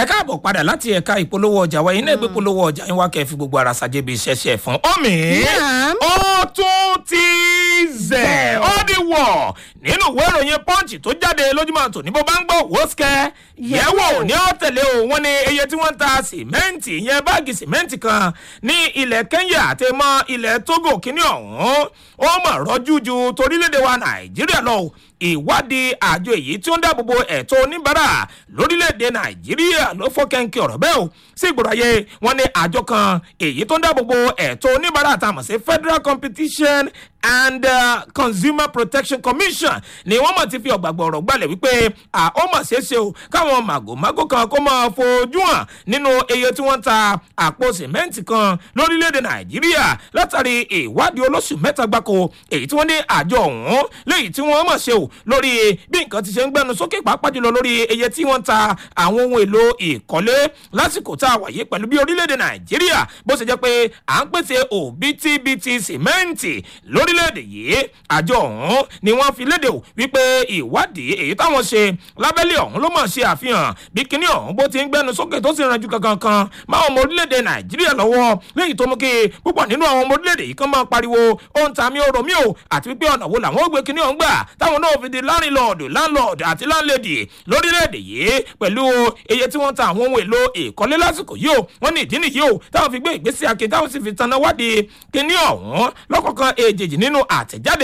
ẹ káàbọ̀ padà láti ẹ̀ka ìpolówó ọjà wa iná ìgbé polówó ọjà yín wá kẹ́ ẹ fi gbogbo ara ṣàjẹbí iṣẹ́ṣẹ́ fún omi Naam. ó tún ti zẹ̀ ó di wọ̀ nínú ìwé ìròyìn punch tó jáde lójúmọ́ tòní bó bá ń gbọ́ wọ́síkẹ́ yẹ̀wò ní ọ̀tẹ̀lẹ̀ o wọ́n ní iye tí wọ́n ń ta sìmẹ́ǹtì ìyẹn báàgì sìmẹ́ǹtì kan ní ilẹ̀ kenya àti mọ́ ilẹ̀ togo kínní ọ̀hún ó mọ̀ rọ́jú ju torílẹ̀-èdè wa nàìjíríà lọ o ìwádìí àjọ èyí tí ó ń dáàbòbò ẹ̀tọ́ oníbàárà lórílẹ̀‐èdè nàìjíríà ló fọ́ kẹ́ńkì ọ̀rọ̀ bẹ́ẹ̀ o sí ìgbòrò ayé wọn ní àjọ kan èyí tó ń dáàbòbò ẹ̀tọ́ oníbàárà tá a mọ̀ sí federal competition and uh, consumer protection commission ni wọ́n mọ̀ ti fi ọ̀gbàgbọ̀ ọ̀rọ̀ gbalẹ̀ wípé à ó mọ̀ ṣeéṣe o káwọn màgòmágó kan kó máa fojú hàn nínú iye tí wọ́n ń ta àpò sìmẹ́ǹtì kan lórílẹ̀‐èdè nàìjíríà látàrí ìwádìí olóṣù mẹ́ta gbáko èyí tí wọ́n ní àjọ ọ̀hún léyìí tí wọ́n mọ̀ ṣe o lórí bí nǹkan ti ṣe ń gbẹnu sókè pàápàá jùlọ lórí iye tí wọ́n ń ta àwọn ohun èlò ìkọ́lé lásìkò tá a wà yìí pẹ̀lú bí orílẹ̀-èdè nàìjíríà bó ṣe jẹ́ pé à ń pèsè òbítíbitì sìmẹ́ǹtì lórílẹ̀-èdè yìí àjọ ọ̀hún ni wọ́n fi léde o wípé ìwádìí èyí táwọn ṣe lábẹ́lẹ̀ ọ̀hún ló mọ̀ ṣe àfihàn bí kinní ọ̀hún bó ti ń gbẹnu sókè tó sì ranjú kankan kan máa ọmọ orílẹ̀-èdè nàìjíríà lọ́wọ́ léyìí tó mú kí púpọ̀ nínú àwọn ọmọ orílẹ̀-èdè yìí kan máa pariwo ó ń ta mí ó rò mí o àti wípé ọ̀nà wo làwọn ó gbé kinní ọ̀hún gbà táwọn náà fi di láńlọ́ọ̀dù láńlọ́ọ̀dù àti láńlẹ́dì lórílẹ̀‐èdè yìí pẹ̀lú iye tí wọ́n ta àwọn ohun èlò ìkọ́lé lásìkò yìí o wọ́n ní ìdí nìyí o táwọn fi gbé ìgbésí akin táwọn sì fi tanná wádìí kíní ọ̀hún lọ́kọ̀ọ̀kan èjèèjì nínú àtẹ̀jáde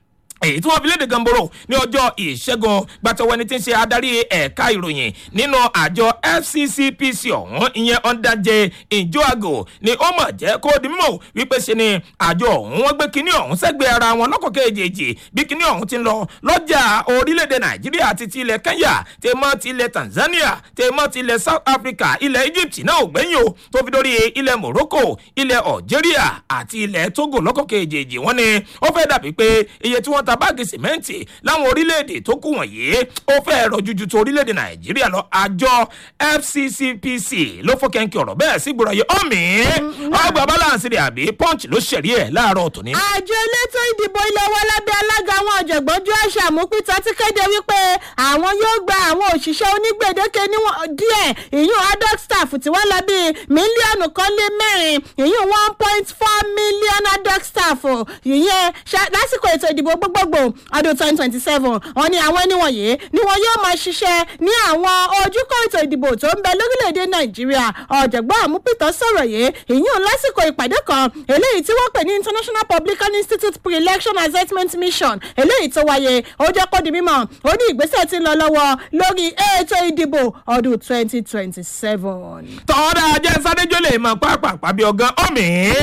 èyí tí wọn fi léde gamboro ní ọjọ́ ìṣẹ́gun gbàtọ̀wọ́ ẹni tí ń ṣe adarí ẹ̀ka ìròyìn nínú àjọ fccpc ọ̀hún ìyẹn ọ̀ndàjẹ ìjọ́àgò ni ó mọ̀ jẹ́ kó di mímọ̀ wípé ṣe ni àjọ ọ̀hún wọ́n gbé kinní ọ̀hún sẹ́gbẹ̀ẹ́ ara wọn lọ́kọ̀ kejì bí kinní ọ̀hún ti ń lọ lọ́jà orílẹ̀-èdè nàìjíríà àti ti ilẹ̀ kenya tèmọ́ ti ilẹ̀ tanzania tèmọ́ ti ilẹ̀ south africa ilẹ̀ egypt náà ò gbẹ́yìn o tó fi dórí ilẹ̀ morocco ilẹ̀ algeria àti ilẹ̀ togo lọ́kọ̀ kejì wọ́n ní ó fẹ́ dàbí pé iye tí wọ́n ta báàgì sìmẹ́ǹtì láwọn orílẹ̀-èdè tó kù wọ̀nyí ó fẹ́ rọ jújú tó orílẹ̀-èdè nàìjíríà lọ àjọ fccpc ló fọ́ kẹ́ńkì ọ̀rọ̀ bẹ́ẹ̀ sí gbòòrò yìí ọ̀mí ọgbà balance rẹ̀ àbí punch ló ṣẹ̀rí ẹ̀ láàárọ̀ tòní. àjọ elétò ìdìbò ilé wa lábẹ́ alága àwọn ọ̀jọ̀gbọ́n joash amupita ti kéde wípé àwọn yóò gba àwọn òṣìṣẹ́ onígbèdéke níwọ̀n díẹ̀ ìyún adult staff tí wọ́n lọ bíi mílíọ̀nù kan lé mẹ́rin ìyún one point four million adult staff ìyẹn ṣá- lásìkò ètò ìdìbò gbogbogbò ọdún twenty twenty seven wọn ni àwọn ẹni wọ̀nyí ni wọn yóò máa ṣiṣẹ́ ní àwọn ojúkọ ètò ìdìbò tó ń bẹ lórílẹ̀‐èdè nàìjíríà ọ̀jọ̀gbọ́n àmúpìtàn sọ̀rọ̀ yìí ìyún lásìkò ìpàdé kan eléyìí tí wọ́n pè ní international publican institute pre-election assessment mission eléyìí tó wáyé ó jẹ́ kó di mímọ́ ó ní ìgbésẹ̀ tí ń lọ lọ́wọ́ lórí ètò ìdìbò ọdún twenty twenty seven. tọ́da ajẹ́ sádéjọ́ lè mọ pápá bí ọgán ọ̀mí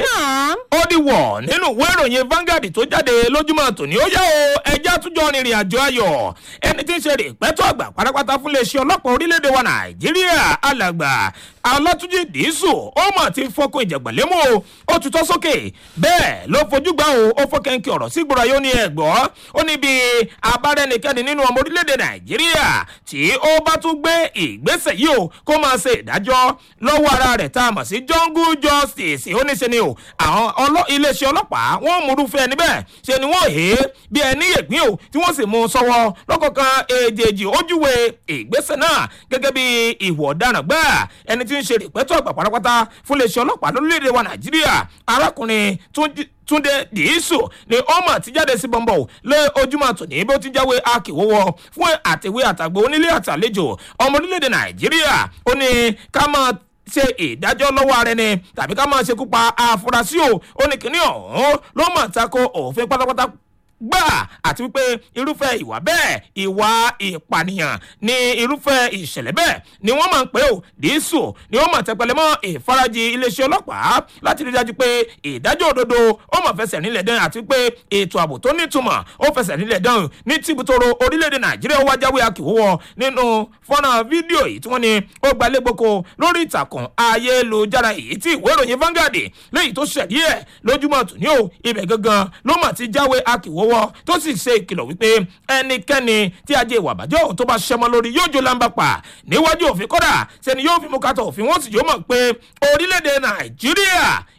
ó di wọ̀ nínú ìwé ìròyìn Vanguard tó jáde lójúmọ́ tòní ó yá o ẹjẹ́ àtúnjọ rìnrìn àjò ayọ̀ ẹni tí ń ṣe rè pẹ́tọ́ àgbà pátápátá fún iléeṣẹ́ ọlọ́pàá orílẹ̀-èdè wa Nàìjíríà alàgbà alátúnjì dìísù ó mà ti fọkùn ìjàgbọ̀lẹ́mú o ó tutọ́ sókè bẹ́ẹ̀ ló fojú gbà o ó fọ́ kẹ́ńkì ọ̀rọ̀ sí gbòòrò ayé ó ní ẹ̀gbọ́ ó ní bí abárẹ́nikẹ́ni nínú ọmọ orílẹ̀-èdè Nàìjíríà tí ó bá tún gbé ìgbésẹ̀ yìí o kó máa ṣe ìdájọ́ lọ́wọ́ ara rẹ̀ tá a mọ̀ sí jungle justice ó ní ṣe ni o àwọn ọlọ́- iléeṣẹ́ ọlọ́pàá wọ́n múrúfẹ́ ẹni bẹ́ẹ̀ ṣe ni wọ́n hé bí ẹni yègbín o tí wọ́n sì mú un sọ́wọ́ lọ́kọ̀ọ̀kan èjèèjì ojúwe ìgbésẹ̀ náà gẹ́gẹ́ bí ìwọ̀ ọ̀daràn gbà ẹni tí ń ṣe ìpẹ́tọ́ àgbà pátápátá fún iléeṣẹ́ ọlọ́pàá lórílẹ̀‐èdè wa Nàìjíríà arákùnrin Túnjí- túnde dìísù ni ọmọ àtijáde sí bọ́ńbọ̀ lé ojúmọ́ tòní bó ti jáwé akíwọ́wọ́ fún àtẹ̀wé àtàgbò onílé àtàlejò ọmọ orílẹ̀-èdè nàìjíríà ó ní ká máa ṣe ìdájọ́ lọ́wọ́ ara ẹni tàbí ká máa ṣekú pa àfúrásì o ó ní kíní ọ̀hún ló mọ̀ tako òfin pátápátá gbà àti wípé irúfẹ́ ìwà bẹ́ẹ̀ ìwà ìpànìyàn ní irúfẹ́ ìṣẹ̀lẹ̀ bẹ́ẹ̀ ni wọ́n máa ń pè ó dísù ni wọ́n máa tẹpẹlẹ mọ́ ìfarajì iléeṣẹ́ ọlọ́pàá láti rí dájú pé ìdájọ́ òdodo ó máa fẹsẹ̀ nílẹ̀ dán àti pé ètò ààbò tó nítumọ̀ ó fẹsẹ̀ nílẹ̀ dán ní tìbútòrò orílẹ̀-èdè nàìjíríà ó wá jáwé akíwọ́wọ́ nínú fọ́nrán fídíò yìí tí wọ́n ní ó gbalẹ̀ gboko lórí ìtàkùn ayélujára èyí tí ìwé ìròyìn Vanguard léyìí tó ṣẹ̀dí ẹ̀ lójúmọ́ tòní o ibẹ̀ gangan ló mà ti jáwé akíwọ́wọ́ tó sì ṣe ìkìlọ̀ wípé ẹnikẹ́ni tí ajé ìwà àbájọ́ òun tó bá ṣẹmọ lórí yóò jó lámbà pa níwájú òfin kọ́dà sẹ́ni yóò fi mú kátó òfin wọ́n sì yóò mọ̀ pé orílẹ̀-èdè nàìjíríà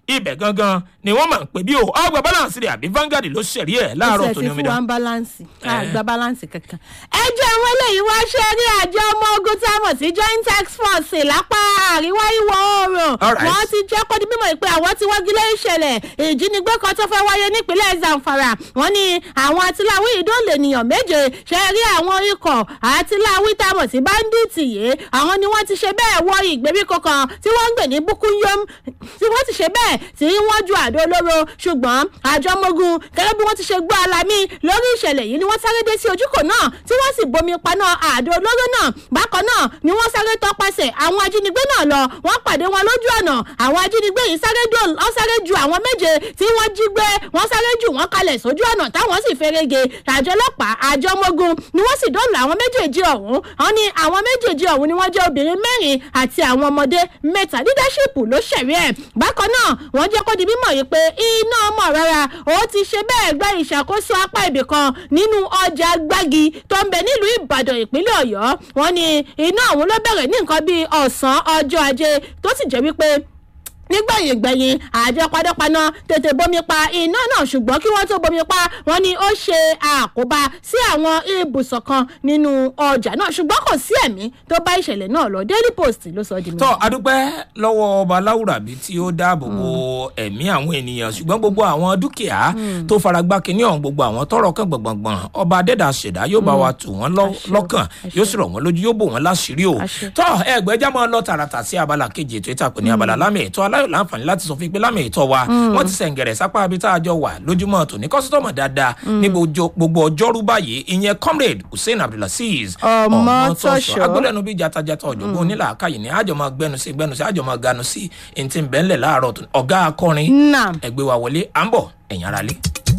ibẹ̀ gangan ni wọ́n máa ń pè bí o ọgbà balance rẹ̀ àbí Vanguard ló ṣẹ̀rí ẹ̀ láàárọ̀ tó ní omi ó dá. fún wa ń báláǹsì àgbà báláǹsì kankan. ẹ jẹ́ àwọn eléyìí wá ṣe rí àjọ ọmọ ogun tá a mọ̀ sí joint tax force lápá àríwá ìwọ̀ oòrùn Alright. wọ́n ti jẹ́ kó di mímọ̀ pé àwọn ti wọ́gilé ìṣẹ̀lẹ̀ ìjínigbé kan tó fẹ́ wáyé nípínlẹ̀ Zamfara wọ́n ní àwọn atiláwí ìdóòlè ènìyàn méje ṣe rí àwọn ikọ̀ atiláwí tá a mọ̀ sí báńdíìtì yìí àwọn ni wọ́n ti ṣe bẹ́ẹ̀ wọ ìgbèríko kan tí wọ́n ń gbè ní bukuyom tí wọ́n ti ṣe bẹ́ẹ̀ tí wọ́n ju àdó olóró ṣùgbọ́n àjọ ọmọogun gẹ́gẹ́ bí wọ́n ti ṣe gbọ́ alamí lórí ìṣẹ̀lẹ̀ yìí ni wọ́n sáré dé sí ojúkò náà tí wọ́n sì bomi paná àdó olóró náà bákan náà ni wọ́n sáré tọpasẹ̀ àwọn ajínigbé náà lọ wọ́n pàdé wọn lójú ọ̀nà àwọn ajínigbé yìí sáré dò wọ́n sáré ju àwọn méje tí wọ́n jí gbé wọ́n sáré jù wọ́n kalẹ̀ sójú ọ̀nà táwọn sì ferege àjọ ọlọ́pàá àjọ ọmọogun ni wọ́n sì dóòlà àwọn méjèèjì ọ̀hún wọ́n ní àwọn méjèèjì ọ̀hún ni wọ́n jẹ́ obìnrin mẹ́rin àti àwọn ọmọdé mẹ́ta leadership ló ṣẹ̀rí ẹ̀ bákan náà wọ́n jẹ́ kó di mímọ̀ yìí pé iná ọmọ rárá ó ti ṣe bẹ́ẹ̀ gba ìṣàkóso apá ibì kan nínú ọjà gbági tó ń bẹ nílùú ìbàdàn ìpínlẹ̀ ọ̀yọ́ wọ́n ní iná ọ̀hún ló bẹ̀rẹ̀ ní nǹkan bíi ọ̀sán ọjọ́ ajé tó sì jẹ́ wípé nígbẹ̀yìn gbẹ̀yìn àjọ panápaná tètè bomi pa iná náà ṣùgbọ́n kí wọ́n tó bomi pa wọ́n ní ó ṣe àkóbá sí àwọn ibùsọ̀ kan nínú ọjà náà ṣùgbọ́n kò sí ẹ̀mí tó bá ìṣẹ̀lẹ̀ náà lọ daily post ló sọ di mi. tọ́ adúpẹ́ lọ́wọ́ ọba láwùrábí tí ó dáàbò bo ẹ̀mí àwọn ènìyàn ṣùgbọ́n gbogbo àwọn dúkìá tó faragbá kínní ọ̀hún gbogbo àwọn tọrọ kan gbọ̀ngbọ̀ngbọ̀n ọba adẹ́dà ṣẹ̀dá yóò bá wa tù wọ́n lọ- Àṣẹ o, lọ́kàn àṣẹ. yóò sì rọ̀ wọ́n lójú yóò bò wọ́n láṣìírí o Àṣẹ. tọ́ ẹgbẹ́já máa lọ tààràtà sí abala kejì ètò ìtàkùn ní abala lámì ètò aláyọ̀ láǹfààní láti sọ fún pé lámì ètò wa wọ́n ti sẹ̀ǹgẹ̀rẹ̀ sápá ibi tá a jọ wà lójúmọ́ tòní kọ́sítọ́mù dáadáa ní gbogbo- gbogbo ọjọ́rú báyìí ìyẹn comrade hussein abdulaziz Ọmọtọ́ṣọ́. agbọ́dẹ̀nu bíi jatajata ọ̀jọ̀gbọ́n onílàákàyè ní àjọ máa gbẹnu sí gbẹnu sí àjọ máa ganu sí ntí ń bẹ́ńlẹ̀ láàárọ̀ tó ọ̀gá akọrin Naam. ẹgbẹ́ wa wọlé à ń bọ̀ ẹ̀yìn ara lé.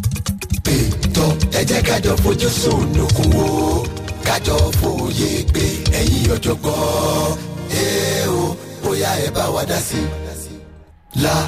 ètò ẹ jẹ́ kájọ fojú sunukun wo kájọ fòye pé ẹ̀yin ọ̀jọ̀gbọ́n ẹ o bóyá ẹ bá wa dá sí i. la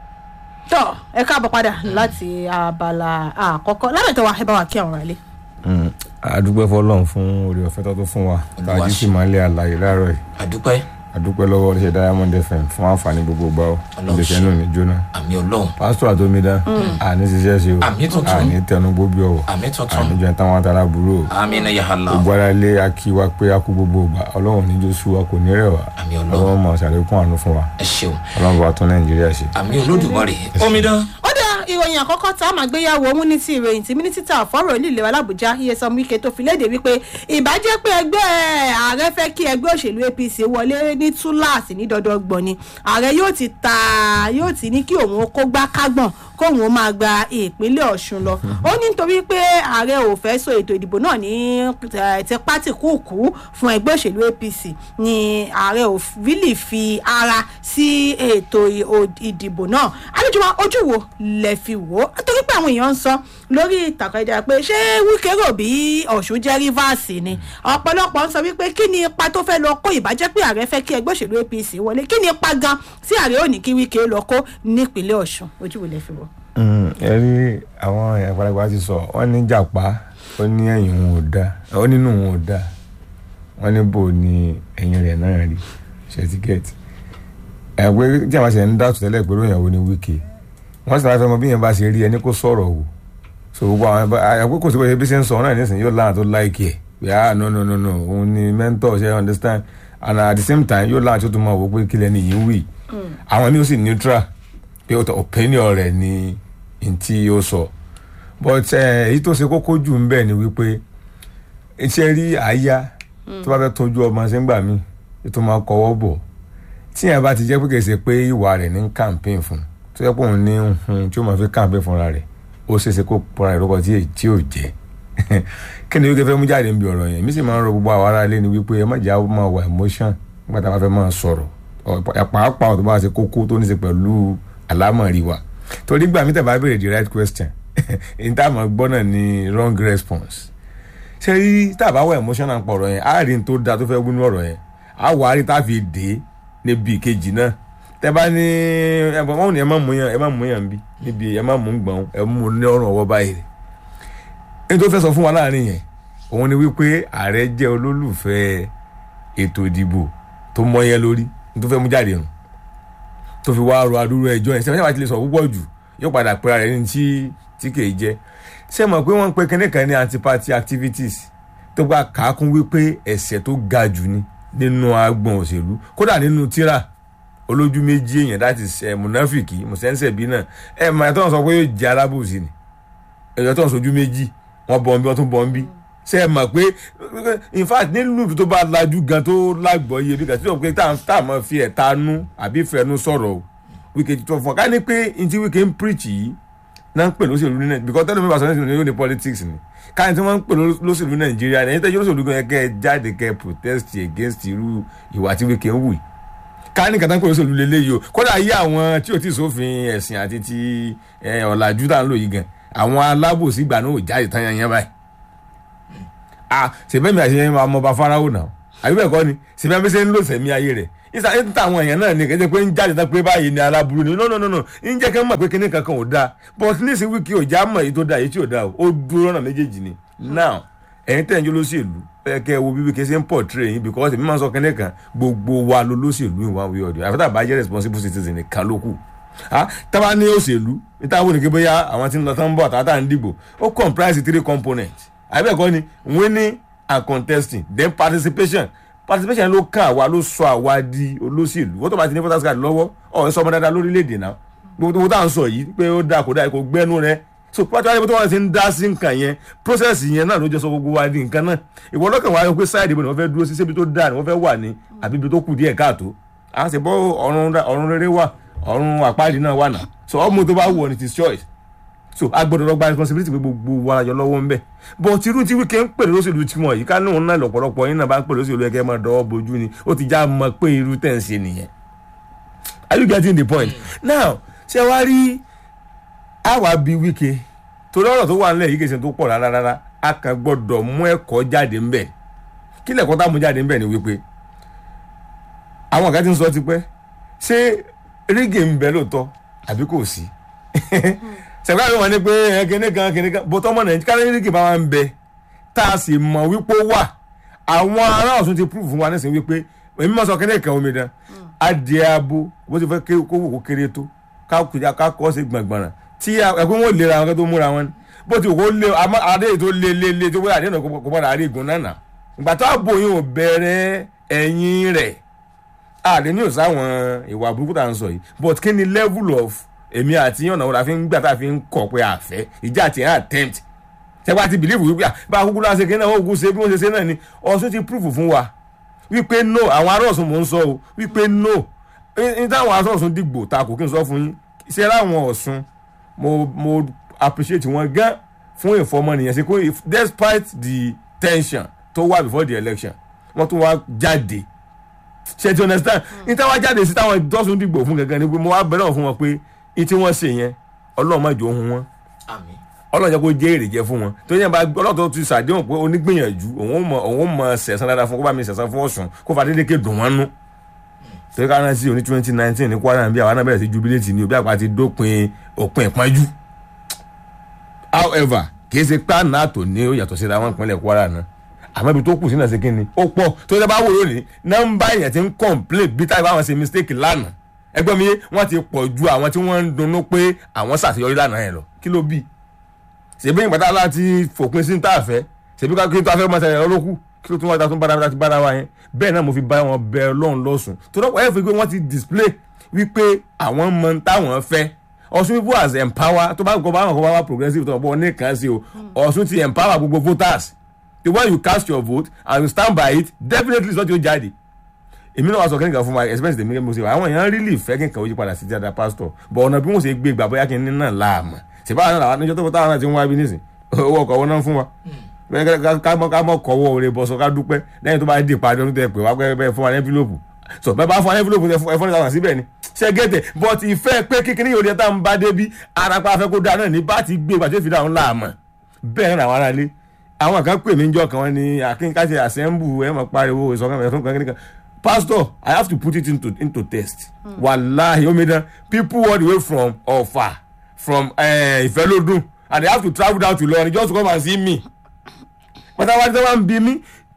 tọ́ ẹ káàbọ̀ padà láti abala àkọ́kọ́ lábẹ́tọ̀ wa ẹ bá wa kí àwọn ará àdúpẹ́ fọlọ́run fún orí ọ̀fẹ́ tó tó fún wa Olúwa tàjí sì máa ń lé àlàyé láàárọ̀ yìí àdúpẹ́ àdúpẹ́ lọ́wọ́ iléeṣẹ́ diamond fm fún àǹfààní gbogbo gbà ó Ọlọ́run iléeṣẹ́ ṣe. náà ní jóná àmì ọlọ́run pásítọ̀ àtòmídá àní ṣiṣẹ́ sí o Àmì tuntun. àní tẹnu gbóbi ọ̀wọ̀ àmì tuntun àní jẹun táwọn atara burú o àmì iná yàrá gbogbo ara ilé akíwa pé a kú gbogbo ìgbà ọlọ́run ní jósù wa kò ní rẹ̀ wá Àmì Ọlọ́run. ọlọ́run mọ̀ ṣàlékún àánú fún wa ẹ ṣeun ọlọ́run bá tún nàìjíríà ṣe. àmì olódùmarè omidan ó dá ìròyìn àkọ́kọ́ tá a máa gbéyàwó òun ní ti ìròyìn tí mínísítà fọ́rọ̀ ìlú ìlera làbújá iyesan wike tó fi léde wípé ìbàjẹ́ pé ẹgbẹ́ ààrẹ fẹ́ kí ẹgbẹ́ òṣèlú apc wọlé ní túláàsì ní dandan gbọ̀n ni ààrẹ yóò ti ta yóò ti ní kí òun kó gbá kágbọ̀n kóun ó máa gba ìpínlẹ̀ ọ̀ṣun lọ ó ní nítorí pé ààrẹ ò fẹ́ so ètò ìdìbò náà ní eh, tipátìkúùkù fún ẹgbẹ́ òṣèlú apc ni ààrẹ ò really fi ara sí ètò ì- ò- ìdìbò náà àlejò wa ojú wo lẹ fi wò ó torí pé àwọn èèyàn ń sọ lórí ìtàkùn ẹja pé ṣé wíkẹ́ rò bí ọ̀ṣun jẹ́ rivers ni ọ̀pọ̀lọpọ̀ ń sọ wípé kí ni ipa tó fẹ́ lọ kó ìbàjẹ́ pé ààrẹ fẹ́ kí ẹgbẹ́ òṣèlú apc wọlé kí ni ipa gan tí ààrẹ ò ní kí wíkẹ́ lọ kó nípínlẹ̀ ọ̀ṣun ojú wo lẹ fi wò. Mm, ẹ rí àwọn àgbàlagbà ti sọ wọn ní jàpá ó ní ẹ̀yìn òun ò dáa ó nínú òun ò dáa wọn ní bò ní ẹ̀yìn rẹ̀ náà rí ṣẹtíkẹẹtì ẹ pé tí àwọn ṣe ń dàtú tẹ́lẹ̀ pé lóyìn àwọn ní wíkì wọ́n sì máa fẹ́ mọ bí yẹn bá ṣe rí ẹni kó sọ̀rọ̀ wò so gbogbo àwọn ẹgbẹ́ kò sí bóyá bí ṣe ń sọ náà nísìnyí yóò láwọn tó láìkì ẹ̀ pé ah no no no no òun ni mentor ṣe understand and at the same time yóò láwọn tó tún máa wò pé kílẹ̀ ni yìí wì àwọn ni ó sì neutral pé ó tọ opinion rẹ̀ ni n tí ó sọ but eh, èyí tó ṣe kókó jù ń bẹ̀ ni wípé iṣẹ́ rí àyà tó bá fẹ́ tọ́jú ọmọ ṣe ń gbà mí ètò máa kọwọ́ bọ̀ tí yẹn bá ti jẹ́ pé kì í ṣe pé ìwà rẹ̀ ní campaign fún tó yẹ pé òun ní hun tí ó máa fi campaign fúnra rẹ̀ ó ṣeé ṣe kó pọ̀ra rẹ̀ lọ́kọ̀ tí èyí tí ò jẹ́ kí ni wíkẹ́ fẹ́ mú jáde níbi ọ̀rọ̀ yẹn mi sì máa ń rọ gbogbo àwọn ará ilé ni wípé ẹ má jẹ́ àwọn máa wà emotion nígbà tá a bá fẹ́ máa sọ̀rọ̀ ọ̀- pàápàá ọ̀tọ̀ bá ṣe kókó tó ní ṣe pẹ̀lú àlámọ̀rí wa torí gbà mí tẹ̀ bá béèrè the right question ní tá a máa gbọ́ náà ni wrong response ṣé rí tá a bá wà emotional pọ̀ ọ̀rọ̀ yẹn á rí n tó da tó fẹ́ wínú ọ̀rọ̀ yẹn á wà á rí tá a fi dé níbi ìkejì náà tẹ bá ní ẹ̀bùn wọn ò ní ẹ má mú yàn ẹ má mú yàn bí níbi ẹ má mú gbọ̀n ẹ mú ní ọrùn ọwọ́ báyìí ní tó fẹ́ sọ fún wa láàrin yẹn òun ni wípé ààrẹ jẹ́ olólùfẹ́ ètò ìdìbò tó mọ́yẹ́ lórí ní tó fẹ́ mú jáde nù tó fi wá ro adúrú ẹjọ́ yẹn sẹ́wọ́n yàrá ti lè sọ púpọ̀ jù yóò padà pera rẹ̀ ní tí tí kì í jẹ́ ṣé mọ̀ pé wọ́n ń pe kíní kan ní anti-party activities tó gba kàákún wípé ẹ̀ṣẹ̀ tó ga jù ni nínú agbọ̀n òṣèlú kódà nínú tíra olójú méjì èèyàn láti ṣe mùnáfìkì mùsẹ́ńsẹ̀bí náà ẹ̀ mọ̀ ẹ̀ tó ń sọ pé yóò jẹ́ alábòsí ni ẹ̀yọ́ tó ń sojú méjì wọ́n bọ̀ ń bí wọ́n tún bọ̀ ń bí ṣe é mọ̀ pé in fact nílùú tó bá lajú gan tó lágbọ̀ọ́yé bí kàtí tó pé tá à mọ̀ fi ẹ̀ta nú àbí fẹnu sọ̀rọ̀ o wíkẹ́ tó fún ọ ká ní pé n ti wíkẹ́ ń preach yìí náà ń pè lóṣèlú ní nàìjíríà because tẹ́lẹ̀ mi bá sọ ní ìṣòro yóò ní politics ni ká ní tí wọ́n ń pè lóṣèlú nàìjíríà ní ẹ̀yìn tẹ́jú lóṣèlú gan kẹ́ ẹ jáde kẹ́ ẹ protest against irú ìwà tí wíkẹ́ ń wù yìí ká ní kàtà ń pè lóṣèlú lélẹ́yìí o kódà yí àwọn tí ò tí ì sófin ẹ̀sìn àti ti ọ̀làjú tá à ń lò yìí gan àwọn alábòsí ìgbà náà ò jáde tán yanyan báyìí ah sèbẹ́mi àti ẹ̀yìn máa mọ bá fáráwò náà àbí bẹ́ẹ̀ kọ́ ni sèbẹ́mi ṣe ń lò sẹ̀mí ayé rẹ̀ ìsà ń ta àwọn èèyàn náà ni kẹ́jẹ́ pé ń jáde tán pé báyìí ni aláburú ni no no no no ń jẹ́ kẹ́ mọ̀ pé kíní kankan ò dáa but nísìnyí wíkì ò já mọ̀ èyí tó dáa èyí tí ò dáa ó dúró ọ̀nà méjèèjì ni now ẹ̀yin tẹ̀ ń jó lóṣèlú ẹ kẹ́ wo bíbí kẹ́ ṣe ń portray yín because èmi máa ń sọ kíní kan gbogbo wa ló lóṣèlú ìwà wí ọ̀dọ̀ àfẹ́tà bá jẹ́ responsible citizen nìkan ló kù tábà ní òṣèlú níta wò ní kí bóyá àwọn tí ń lọ tán ń bọ̀ àtàtà ń dìbò ó comprise three components àbẹ̀kọ́ ni winning and contesting then participation participation ló kàn àwa ló sọ àwa di olóṣèlú wọ́n tó bá ti ní voters card lọ́wọ́ ọ̀ ń sọ ọmọ dáadáa lórílẹ̀‐èdè náà gbogbo tá à ń sọ yìí pé ó dáa kó dáa kó gbẹ́nu rẹ so pátá wáyé tó wọ́n ti ń dá sí nǹkan yẹn process yẹn náà ló jẹ́ sọ gbogbo wa di nǹkan náà ìwọ lọ́kàn wáyé pé sáyẹ̀dì ìbò ni wọ́n fẹ́ dúró sí síbi tó dáa ni wọ́n fẹ́ wà ní àbí ibi tó kù díẹ̀ káàtó à ń ṣe bọ́ ọ̀run rere wà ọ̀run àpáàdì náà wà náà so ọmọ tó bá wù ọ ní ti choice so a gbọ́dọ̀ lọ gba responsibility pé gbogbo wa yọ lọ́wọ́ ń bẹ̀ but irú tí wíkẹ́ ń pè lóṣèlú tí wọ́n yìí ká ní òun náà lọ́pọ̀lọpọ̀ yín náà bá ń pè lóṣèlú ẹ̀kẹ́ máa dọ́wọ́ bojú ni ó ti já mọ̀ pé irú tẹ̀ ń ṣe nìyẹn are you getting the point now ṣé wàá rí àwa bí wíkẹ́ torí ọ̀rọ̀ tó wà nílẹ̀ yìí kì í ṣe tó pọ̀ rárá rárá a kàn gbọ́dọ̀ mú ẹ̀kọ́ jáde ń bẹ̀ kí lẹ̀kọ́ tá mú jáde ń bẹ̀ ni wípé àwọn kan ti ń sọ tipẹ́ ṣé rígì ń bẹ lóòótọ́ àbí kò sí sẹ̀gbọ́n àbí wọn ni pé kíní kan kíní kan bọ́tọ́ ọmọ nàìjíríà kárí rígì bá wà ń bẹ tá a sì mọ̀ wípé ó wà àwọn ará ọ̀sùn ti prove fún wa nísìnyí wípé èmi máa sọ kíní kan omi dán adìẹ abo bó ti fẹ́ kó wò kó kéré tó ká kùjà ká kọ́ sí gbọ̀ngbọ̀n tí ẹ̀kọ́ wọn ò lera àwọn kan tó múra wọn bó ti wò kó lé adé tó lé lé lé tó wọ́n adé náà kó padà àrí ìgùn náà nà ìgbà tó àbò yìí ò bẹ̀rẹ̀ ẹ̀yìn rẹ̀ àlè ní òsáwọn ìwà burúkú tá à ń sọ yìí but kí ni level of èmi àti ọ̀nà òun la fi ń gbà tá a fi ń kọ̀ pé àfẹ́ ìjà àti ẹ̀ attempt ṣẹ́gbà ti believe wípé bá a kúkú náà ṣe kí náà ó kú ṣe bí wọ́n ṣe ṣe náà ni ọ̀ṣun ti prove fún wa wípé no àwọn ará ọ̀ṣun mò ń sọ o wípé no ní táwọn ará ọ̀ṣun dìgbò ta kò kí n sọ fún yín ṣe láwọn ọ̀ṣun mo mo appreciate wọn gan fún ìfọmọnìyàn ṣe kó despite the tension tó wà before the election wọ́n tún wá jáde ṣe ti understand ní táwọn jáde sí táwọn dọ́sùn dìgbò fún gangan ni pé mo wá bẹ̀rẹ̀ fún wọn pé ní tí wọ́n ṣe yẹn ọlọ́run má jò ohun wọn ọlọ́run jẹ́ kó jẹ́ èrè jẹ́ fún wọn tó yẹn bá ọlọ́run tó ti ṣàdéhùn pé onígbìyànjú òun mọ òun mọ sẹ̀sán dáadáa fún kó bá mi sẹ̀sán fún ọ̀sùn kó fa dédé ké dùn wọn nú torí ká rántí òní twenty nineteen ní kwara bí àwọn náà bẹ̀rẹ̀ sí jubilate ní òbí àpá ti dópin òpin ìpọ́njú however kì í ṣe pé àná àtò ní ó yàtọ̀ síra wọn ìpínlẹ̀ kwara náà àmọ́ ibi tó kù sí náà ṣe kí ni ó pọ̀ tó yẹ bá wò lónìí nọ́mbà èèyàn ti ń complain bí táyà báwọn ṣe mistake lánàá ẹgbẹ́ mi wọ́n ti pọ̀ ju àwọn tí wọ́n ń dunnú pé àwọn ṣàṣeyọrí lánàá yẹn lọ kí ló bí ṣèbí ìgbàdá láti fòpin sí ní tààfẹ́ ṣèbí ká kí n tó afẹ́ mọ́ ṣẹlẹ̀ lọ́lọ́kù kí ló tún wá tún bára ti bára wa yẹn bẹ́ẹ̀ náà mo fi bá wọn bẹ ọlọ́run lọ́sùn tó dọ́pọ̀ ẹ̀ fi pé wọ́n ti display wípé àwọn mọ táwọn fẹ́ ọ̀ṣun people as empower tó bá kọ́ bá wọn kọ́ bá wá progressive tó bọ́ ní kan sí o ọ̀ṣun ti empower gbogbo voters the way you cast your vote and you stand by it definitely is not your jáde èmi náà wá sọ kẹ́nìkan fún wa expense tèmi mo ṣe wá àwọn èèyàn really fẹ́ kí n kàwé yí padà sí dáadáa pastor but ọ̀nà bí wọ́n ṣe gbé gbà bóyá kí n ní náà láàmú ṣèbá àwọn àwọn níjọ́ tó táwọn náà ti ń wá bí nísìn owó ọkọ̀ wọn náà fún wa ká mọ̀ kọ́wọ́ oore bọ́sọ ká dúpẹ́ lẹ́yìn tó bá di ìpàdé ọdún tẹ pé wá pẹ́ bẹ́ẹ̀ fún wa ní envelope so bẹ́ẹ̀ bá fún wa ní envelope ẹ fún ìtàn síbẹ̀ ni ṣe gẹ́tẹ̀ but ìfẹ́ pé kíkiní yóò di tá n bá débi arapa afẹ́ kó dáa náà ní bá ti gbé ìgbà tó fi dáhùn láàmú bẹ́ẹ̀ náà àwọn aráalé àwọn kan pè mí njọ kan wọn ni akínkàṣe assemble ẹ mọ pariwo ìsọkan ẹfọn kan kíníkan pastor i have to put it into into test mm. wàláhi omidan people all the way from ọfà from ìfẹlódún and they have to travel down to Ìlọrin just to come and see me pátápátá tí wọn bí mi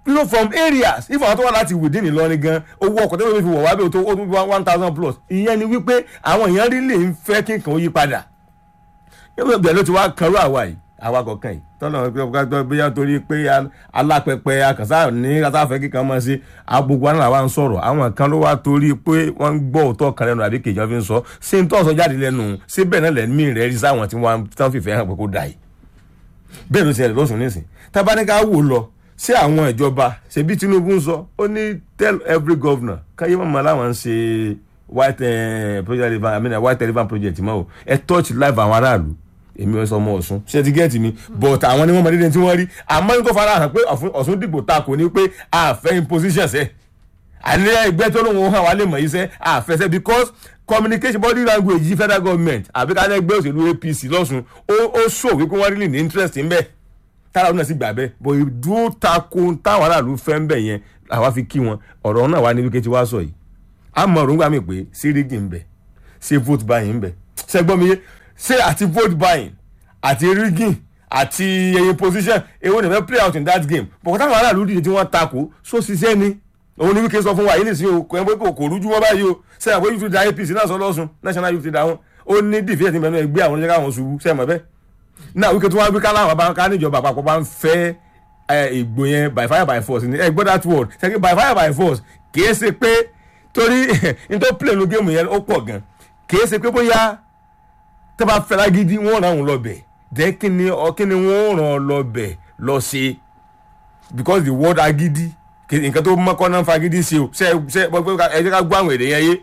you know from areas if àwọn tó wà láti within Ìlọrin gan owó ọkọ̀ tẹ́lẹ̀ fi wọ̀ wá bí o tó o tó one thousand plus ìyẹn ni wípé àwọn èèyàn rí lè ń fẹ́ kí nǹkan ó yí padà yóò bẹ̀rẹ̀ ló ti wá kanrú àwa yìí àwa kọ̀ọ̀kan yìí tọ́lọ̀ pé bóyá torí pé alápẹpẹ akànṣá ní kásáfẹ́ kíkan máa ṣe agbogbo àná làwa ń sọ̀rọ̀ àwọn kan ló wá torí pé wọ́n ń gbọ́ òótọ́ kan lẹ́nu àbí kejì wọn fi ń sọ ṣé ń tọ́sọ jáde lẹ́nu ṣé bẹ́ẹ̀ náà lẹ́mí rẹ̀ rí sáwọn tí wọ́n tán fìfẹ́ hàn pé kó dà yìí bẹ́ẹ̀ ló ṣẹlẹ̀ lọ́sùn nísìn tábánikà wò lọ ṣé àwọn ìjọba ṣebí Tinubu ń sọ ó ní tell every governor káyé mọ̀mọ́ láwọn ń ṣe white eh, project I mean, white elephant project mọ́ o ẹ touch life àwọn aráàlú èmi ò sọ ọmọ Ọ̀ṣun ṣe ti gẹ́ẹ̀tì mi but àwọn ni wọ́n mọ dédé tí wọ́n rí àmọ́ ní tó fara hàn pé Ọ̀ṣun dìbò ta kò ní pé àfẹ́ imposition ṣe àní ẹgbẹ́ tó lóun hàn wá lè mọ̀ yìí sẹ́ àfẹsẹ̀ because communication body language yìí federal government àbí ká lẹ́gbẹ́ òṣèlú APC lọ́sùn ó sọ wípé wọ́n rí ní interest ń bẹ̀ tára ọ̀nà sì gbà bẹ́ẹ̀ bọ̀ ìdúró tako táwọn aráàlú fẹ́ ń bẹ̀ yẹn àwa fi kí wọn ọ̀rọ̀ náà wá ní wíkẹ́ tí wàá sọ yìí àmọ́ òrùngbà mi pé sírígì ń bẹ̀ ṣé vote buying ń bẹ̀ ṣẹ́gbọ́n mi yé ṣé àti vote buying àti rigging àti ẹyin position èwo ni fẹ́ play out in that game bọ̀kọ̀ táwọn aráàlú dìde tí wọ́n takò so ṣiṣẹ́ ni òun ni wíkẹ́ sọ fún wa yìí nìsín o kò ẹ pé kò rújú wọn báyìí o ṣe àpò youth leader APC náà sọ lọ́sùn national youth leader wọn ó ní dìfẹ́ ti mẹ́nu ẹgbẹ́ àwọn oníṣẹ́ káwọn ṣubú ṣe mọ̀ bẹ́ẹ̀ náà wíkẹ́ tí wọ́n wí kálá àwọn ká níjọba àpapọ̀ bá ń fẹ́ ìgbò yẹn by fire by force ẹ gbọ́ that word ṣe by fire by force kìí ṣe pé torí nítorí play nu géèmù yẹn ó pọ̀ gan kìí ṣe pé bóyá tẹ́ bá fẹ́ lágídí wọ́n ràn án lọ bẹ̀ then kí ni kí ni wọ́n ràn án lọ bẹ̀ lọ ṣe because the word agídí nǹkan tó mọ́kọ́ náà fagídí ṣe o ṣe ṣe ẹ jẹ́ ká gbọ́ àwọn èdè yẹn yé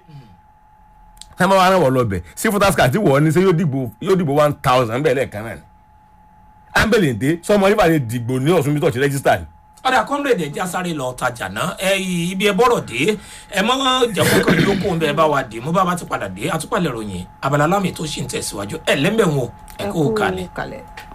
ṣé máa ràn wọ́n lọ bẹ̀ sí fútasíkà tí wọ́n ní ṣe yóò dìbò yóò dìbò one thousand bẹ́ẹ̀ lẹ́ẹ̀kan náà ni ambelende sọmọ nípa ni dìgbò ní Ọ̀ṣun bítọ̀ ti rẹ́gísítà ni ọ̀dà kọ́ńdẹ̀dẹ̀ já sáré lọ tajà náà ẹ ibi ẹ bọ̀rọ̀ dé ẹ mọ́ jẹ́wọ́ kan yókù ń bẹ ẹ bá wa dé mo bá wa ti padà dé àtúpalẹ̀ ròyìn abala lámì tó ṣì ń tẹ̀síwájú ẹ lẹ́mbẹ̀ẹ́ wọn ẹ kó o kalẹ̀. kalẹ̀.